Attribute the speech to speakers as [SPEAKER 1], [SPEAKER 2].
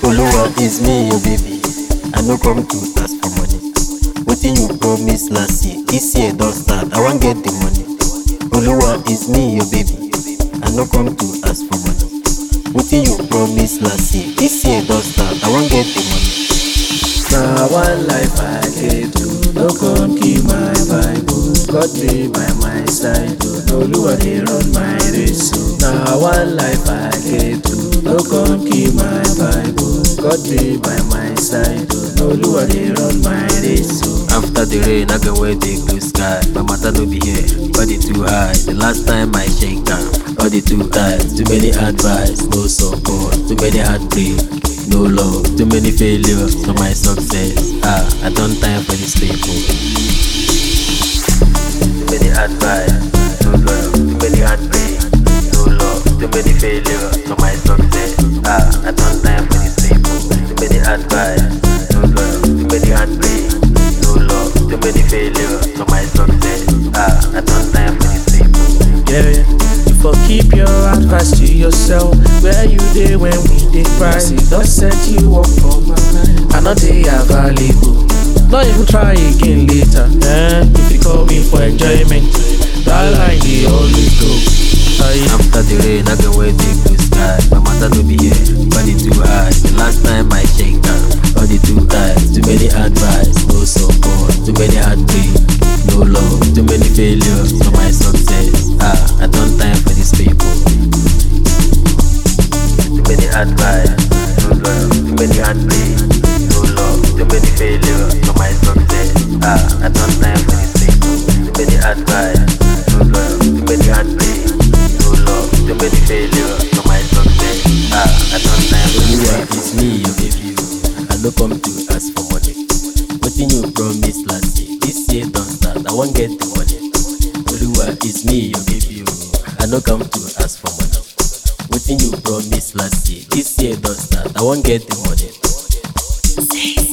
[SPEAKER 1] Oluwa is me your baby. I no come to ask for money. Wetin you promise last year, this year don start. I wan get the money. Oluwa is me your baby. I no come to ask for money. Wetin you promise last year, this year don start. I wan get the money.
[SPEAKER 2] Na one life I get to, no come kill my Bible. God dey by my side, oh, Oluwa dey run my race. oh. Na one life I get to, no come kill my Bible. God dey by my side, oh, Oluwa dey run my race. oh.
[SPEAKER 1] After the rain, I can wear the blue sky. My matter no be here, body too high. The last time I shake down, body too tight. Too many advice, no support. Too many heartbreak, no love. Too many failures for my success. Ah, I don't time for this people. Too many advice, no love. Too many heartbreak, no love. Too many failures for my success. Ah, I don't time for this people. Too many advice, no love. Too many heartbreak, no love. Too many failures for my success. Ah, I don't time for this people.
[SPEAKER 2] Yeah, you for keep your advice to yourself. Where you dey when we dey cry? It don set you up for my life. I know they available. Not even try again later. Eh, if you call me for enjoyment, that line dey always go. Aye.
[SPEAKER 1] After the rain, I can wear the blue sky. My matter no be here, body too high. The last time I shake down, body too tight. Too many advice, no support. Too many heartbreak, no love. Too many failures for my success. Ah, I don't time for these people. Too many advice, no love. Too many heartbreak, no love. Too many failures for my success. Ah, I don't time for these people. Too many advice, no love. Too many heartbreak, no love. Too many failures for my success. Ah, I don't time for these people. It's me, your baby. I no come to ask for money. Wetin you promise last year, this year don start. I wan get the money. Oluwa, it's me, your baby. I no come to ask for money. Wetin you promise last year, this year don start. I wan get the money.
[SPEAKER 3] Say